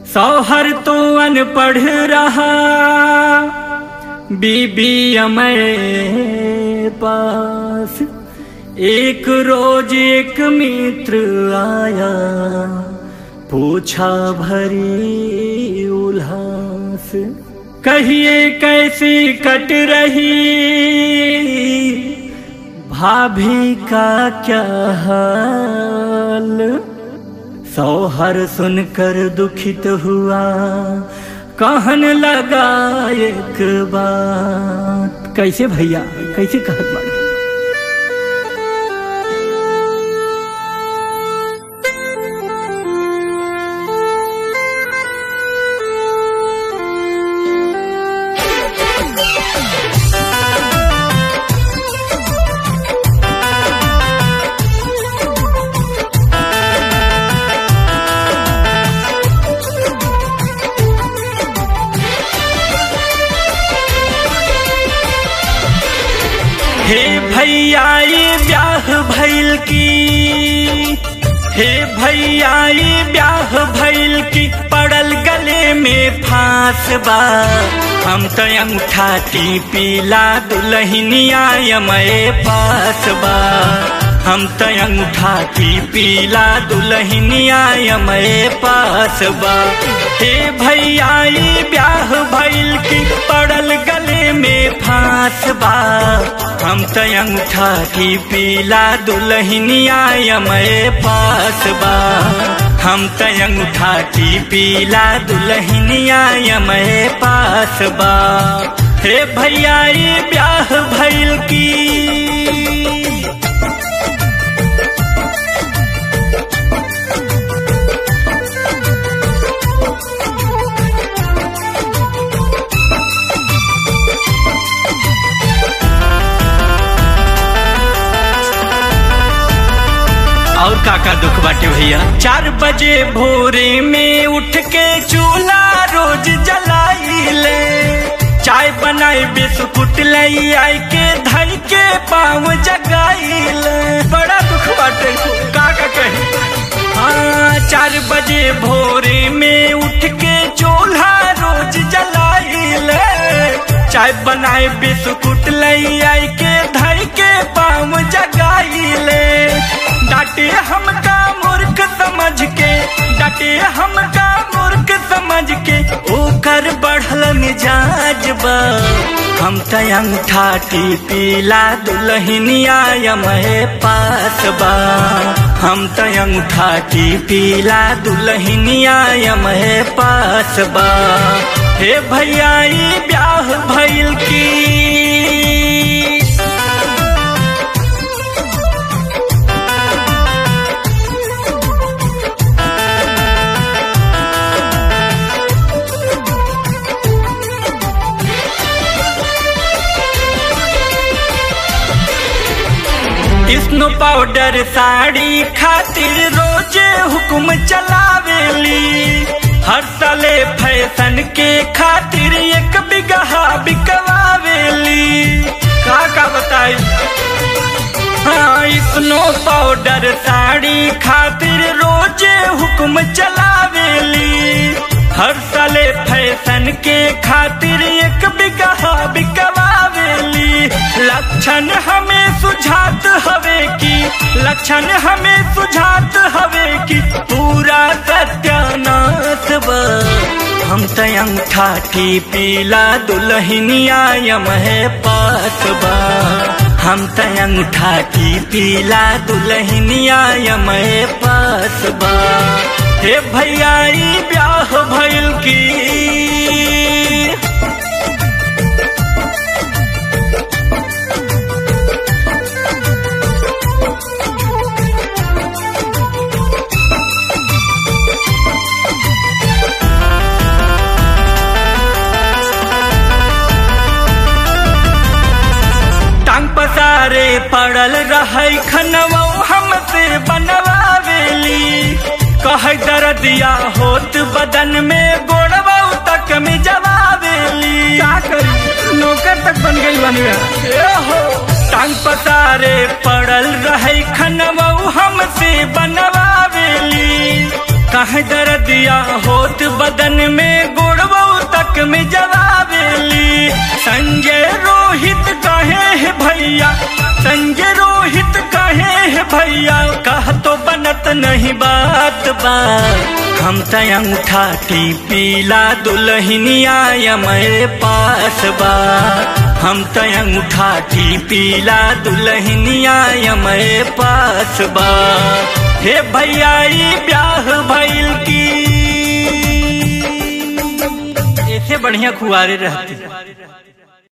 सौहर तो अनपढ़ रहा बीबी अमय पास एक रोज एक मित्र आया पूछा भरी उल्लास कहिए कैसी कट रही भाभी का क्या हाल सौहर सुनकर दुखित हुआ कहन लगा एक बात कैसे भैया कैसे कहत बाड़े हे भैया ये ब्याह भैल की हे भैया ये ब्याह भैल की पड़ल गले में फांस बा हम तो अंगूठा पीला दुल्हनिया यमए पास बा हम तो अंगूठा पीला दुल्हनिया यमए पास बा हे भैया ये ब्याह भैल की पड़ल गले में फांस बा हम तो अंगूठा की पीला दुल्हनिया यमए पास बा हम तो अंगूठा की पीला दुल्हनिया यमए पास बा हे भैया ये ब्याह भैल की और काका दुख बाटे भैया चार बजे भोरे में उठ के चूल्हा रोज जलाइले चाय बनाई बिस्कुट लई आई के धई के पाँव जगाइले बड़ा दुख बाटे काका कहे हाँ चार बजे भोरे में उठ के चूल्हा रोज जलाइले चाय बनाए बिस्कुट लई आई के धई के पाँव जगाइले डांटे हमका मूर्ख समझ के डांटे हमका मूर्ख समझ के ओकर बढ़ल मिजाज बा हम त अंगूठा पीला दुल्हनिया यमए पास बा हम त अंगूठा पीला दुल्हनिया यमए पास बा हे भैया ई ब्याह भइल की स्नो पाउडर साड़ी खातिर रोजे हुक्म चलावेली हर साले फैशन के खातिर एक बिगहा बिकवावेली का का बताई हाँ स्नो पाउडर साड़ी खातिर रोजे हुक्म चलावेली हर साले फैशन के खातिर एक बिगहा बिकवावेली लक्षण हमें सुझात हवे की लक्षण हमें सुझात हवे की पूरा सत्यानाश बा हम त अंगूठा पीला दुल्हनिया यमहे पास बा हम त अंगूठा पीला दुल्हनिया यमहे पास बा हे भैया ई ब्याह भइल की टांग पसारे पड़ल रहे खनवा हमसे बनवावेली कह दर्दिया होत बदन में गोड़वा तक में जवावेली क्या करी नौकर तक बन गई बनिया हो टांग पसारे पड़ल रहे खनवा हमसे बनवावेली कह दर्दिया होत बदन में गोड़बो तक में जलावेली संजय रोहित कहे है भैया संजय रोहित कहे है भैया कह तो बनत नहीं बात बा हम तय अंगूठा पीला दुल्हनिया यमरे पास बा हम तय अंगूठा पीला दुल्हनिया यमरे पास बा हे भैया ई ब्याह भइल की ऐसे बढ़िया खुआरे रहते